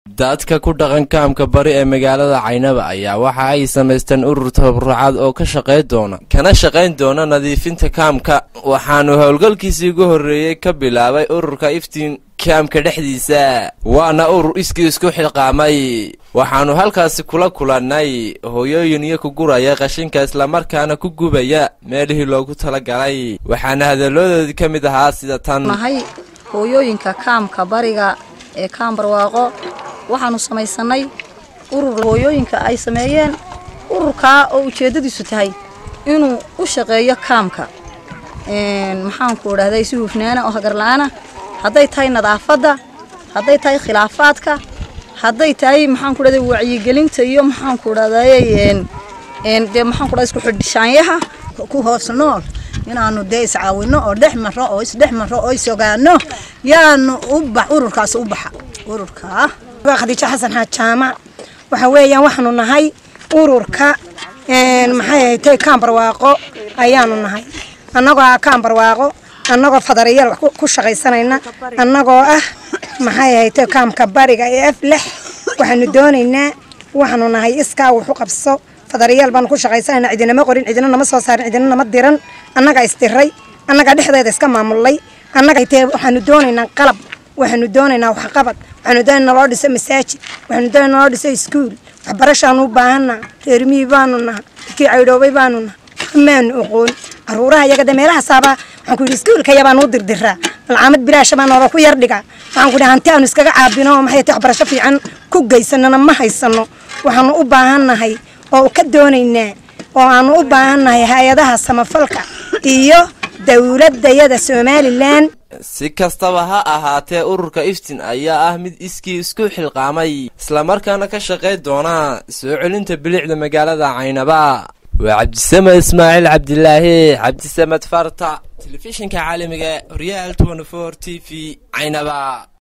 dadka ku dhaqan kaamka bari ee magaalada caynaba ayaa waxa ay samaysteen urur tabarucaad oo ka shaqayn doona kana shaqayn doona nadiifinta kaamka waxaanu howlgalkiisii ugu horreeyey ka bilaabay ururka iftiin kaamka dhexdiisa waana urur iskii isku xilqaamay waxaanu halkaasi kula kulannay hooyooyin iyo ku guraya qashinka islamarkaana ku gubaya meelihii loogu talagalay waxaana hadaladoodii ka mid ahaa sida tan nahay hooyooyinka kaamka bariga ee kaam barwaaqo waxaanu samaysanay urur hooyooyinka ay sameeyeen ururkaa oo ujeeddadiisu tahay inuu u shaqeeyo kaamka maxaanku idhahday si hufnaana oo hagarla-aana hadday tahay nadaafadda hadday tahay khilaafaadka hadday tahay maxaanku idhahday wacyigelinta iyo maxaanku idhahday dee maxaanku idhahday isku xidhishaanyaha ku hoos nool inaanu dee iscaawino oo dhex maro oo isdhex maro oo isogaano yaanu ubax ururkaas u baxa ururkaa khadiijo xasan xaad jaamac waxa weeyaan waxaanu nahay ururka maxay ahatay kaambarwaaqo ayaanu nahay annagoo ah kaambarwaaqo annagoo fadariyaal wax ku shaqaysanayna annagoo ah maxay ahatay kaamka bariga ee af lex waxaanu doonaynaa waxaanu nahay iskaa wax u qabso fadariyaal baanu ku shaqaysanayna cidinama qorin cidina nama soo saarin cidina nama diran annagaa isdiray annagaa dhexdeeda iska maamulay annaga tee waxaanu doonaynaa qalab waxaanu doonaynaa waxqabad waxaanu doonaynaa naloo dhiso masaajid waxaanu doonaynaa naloo dhiso iskuul waxbarashaanu u baahannaha reermihii baanu naha dadkii caydhoobay baanu naha maanu oqoon caruuraha iyaga de meelahaasaaba waxaan ku yidhi iskuulka yabaan u dirdiraa malcaamad bilaasha baa noola ku yar dhigaa waxaan ku yidhi hanti aanu iskaga caabino oo maxay tahay waxbarasho fiican ku geysanana ma haysano waxaanu u baahannahay oo ka doonaynaa oo aanu u baahannahay hay-adaha samafalka iyo dowladayada somalilan si kastaba ha ahaatee ururka iftin ayaa ah mid iskii isku xilqaamay islamarkaana ka shaqayn doona soo celinta bilicda magaalada caynaba waa cabdisamed ismaaciil cabdilaahi cabdisamed farta telefishinka caalamiga horyaal t v caynaba